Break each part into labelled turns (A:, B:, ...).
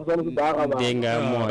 A: sonn si baax a baax.
B: dégg nga moo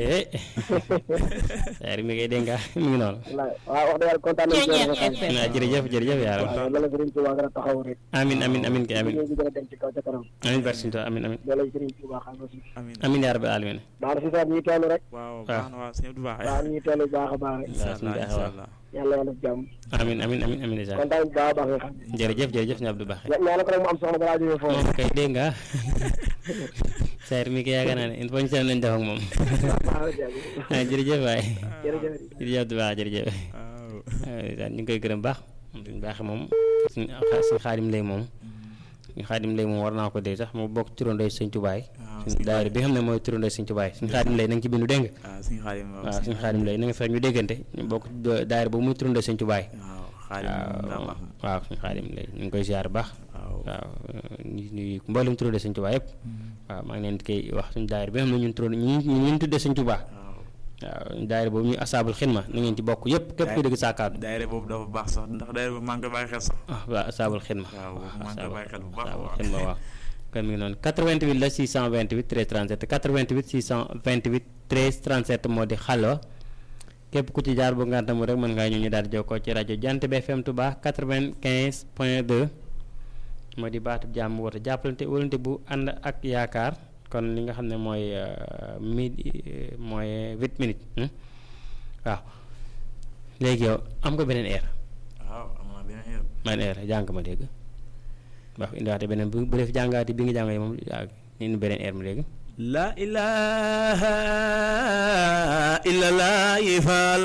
B: saar mi ngay dégg nga mi ngi noonu
A: waaw wax dëgg yàlla kontaan nañu si yow.
B: ah jërëjëf jërëjëf yaaram
A: waaw loolu Serigne Touba gën a taxaw rek.
B: amin amin amin kay amin
A: ñu gën a dem ci kaw ca kanam.
B: amin barke Sëñ Tuubaa amin amin
A: loolu Serigne Touba xam nga si.
C: amiin
B: amin yaa rabbil alamin
A: baax na si sax ñuy teelu rek.
C: waaw baax na waaw sëñ Abdou Baax
A: waaw ñuy teelu baax a baax rek.
C: incha
B: suñu
C: allah
B: baax
C: incha
B: waaw.
C: allah
A: yàlla yàlla def jàmm.
B: amin amin amin amin isa
A: kontaan nañu baax a baax nga xam.
B: jërëjëf jërëjëf sëñ Abdou Baaxe
A: ñaan ko rek mu am soxna balaa jógee foofu.
B: moom kay dégg nga saar mi kay yaakaar naa ne il faut ñu seen nañ def ak moom
A: waaw jërëjëf.
B: ah jërëjëf waay
A: jërëjëf.
B: jërëjëf Abdou Baax jërëjëf
C: waaw
B: waaw ñu ngi koy gërëm baax suñu baaxe moom suñu suñu xaadim lay moom suñu xaadim lay moom war naa ko dee sax mu bokk turandoo sëñ Tubaay
C: waaw
B: suñu daayira bi nga xam ne mooy turandoo sëñ Tubaay suñu xaadim lay na nga ci bindu dégg nga
C: waaw suñu xaadim
B: waaw suñu xaadim lay na nga fex ñu déggante ñu bokk daayira boobu muy turandoo sëñ Tubaay
C: waaw xaadim daa
B: waaw
C: baax
B: waaw suñu xaadim lay ñu ngi koy ziar baax
C: waaw
B: waaw ñu nuyu mboolem turandoo sëñ Tubaay yëpp waaw maa ngi leen di koy wax suñu daayira bi nga xam ne ñun turandoo ñu ñu ñu tuddee sëñ Tubaay
C: waaw
B: waaw daayira boobu ñuy asaabul xidma na ngeen ci bokk yëpp képp ku dégg saakaatu
C: daayira boobu dafa baax sax ndax daayira boobu maa ngi koy bàyyi xel sax
B: ah waaw asaabul xidma
C: waaw boobu maa ngi koy bàyyi xel bu baax a
B: asaabul
C: baax
B: xidma waaw kon mi ngi noonu 88 la 628 13 37 88 628 13 37 moo di xalwa képp ku ci jaar bu ngantamu rek mën ngaa ñëw ñu daal di jokkoo ci rajo Jant bi FM Touba 95 point 2 moo di baatu jàmm woote jàppalante wóolante bu ànd ak yaakaar kon li nga xam ne mooy midi mooy 8 minutes hmm? waaw léegi yow am nga beneen heure
C: waaw am na beneen heure
B: man heure jàng ma dégg wax indiwaate beneen bu bu def jàngaati bi nga jàng moom yaa indi beneen heure ma dégg
C: la ilaha illallah yifal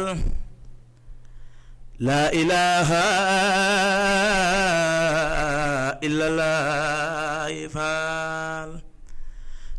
C: la ilaha illallah